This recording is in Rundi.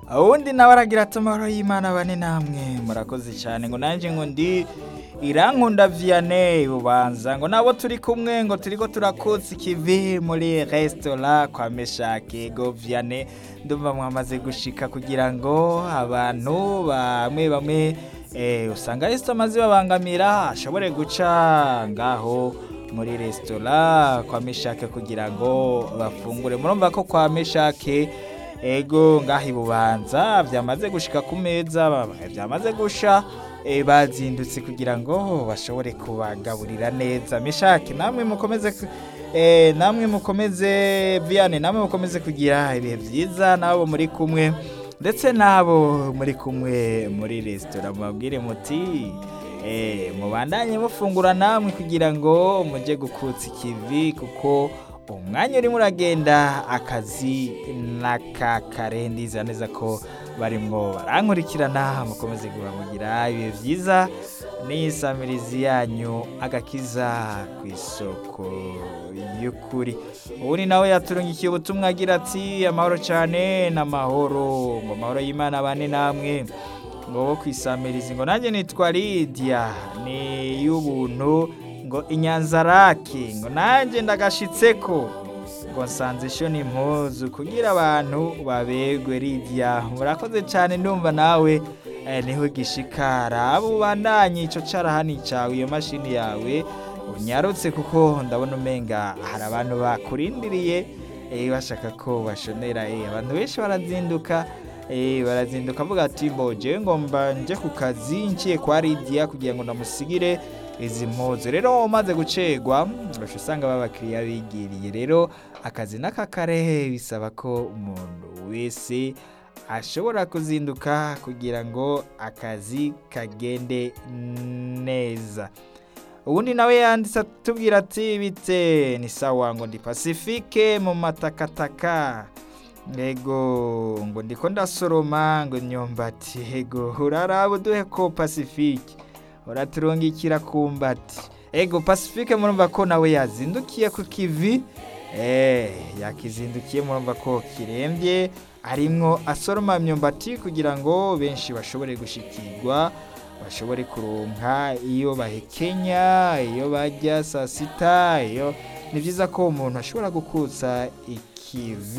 uwundi nawe aragira ati amahoro y'imana bane namwe murakoze cyane ngo nanjye ngo ndi irankunda vianney ubanza ngo nabo turi kumwe ngo turiko turakutsa ikivi muri resitora kwa meshake go vianney ndumva mwamaze gushika kugira ngo abantu bamwe bamwe eh, usanga resitora amaze babangamira ashobore guca ngaho muri resitora kwa meshake kugira ngo bafungure murumva ko kwa meshake ego ngaho ibubanza byamaze gushika ku meza ba- byamaze gusha eh, bazindutse kugira ngo bashobore kubagaburira neza meshake namwe mukomeze ku- eh, namwe mukomeze viane namwe mukomeze kugira ibihe byiza nabo muri kumwe ndetse n'abo muri kumwe muri resitora mubabwire muti eh, mubandanye mufungura namwe kugira ngo mujye gukutsa ikivi kuko umwanya urimo uragenda akazi n'akakare ndiza neza ko barimwo barankurikirana mukomeze guhamugira ibihe byiza n'isamirizi yanyu agakiza ku isoko y'ukuri ubundi nawe yaturungikiye ubutumwa agira ati amahoro cyane n'amahoro ngo amahoro y'imana bane namwe ngo bo kwisamiriza ngo nanjye nitwa Lydia ni y'ubuntu ngo inyanzarake ngo nanjye ndagashitseko ngo nsanze isho n'impuzu kugira abantu babegwe Lydia murakoze cyane ndumva nawe eh, niho gishikara abo ubandanye ico carahani cawe iyo mashini yawe unyarutse kuko ndabona umenga hari abantu bakurindiriye eh, bashaka ko bashonera eh, abantu benshi barazinduka eh, barazinduka avuga ati mbo jewe ngomba nje ku kazi nciye kwa Lydia kugira ngo ndamusigire izi mpuzu rero umaze gucegwa urasha usanga babakiriya bigiriye rero akazi n'akakare bisaba ko umuntu wese ashobora kuzinduka kugira ngo akazi kagende neza ubundi nawe yanditse atubwira ati bite ni sawa ngo ndi pacifique mu matakataka ego ngo ndiko ndasoroma ngo imyumbati ego uraraba uduhe ko pacifique uraturungikira ku mbati ego pacifique murumva ko nawe yazindukiye ku kivi eh yakizindukiye murumva ko kirembye arimwo asoroma imyumbati kugira ngo benshi bashobore gushikirwa bashobore kuronka iyo bahekenya iyo bajya saa sita iyo ni byiza ko umuntu ashobora gukutsa ikivi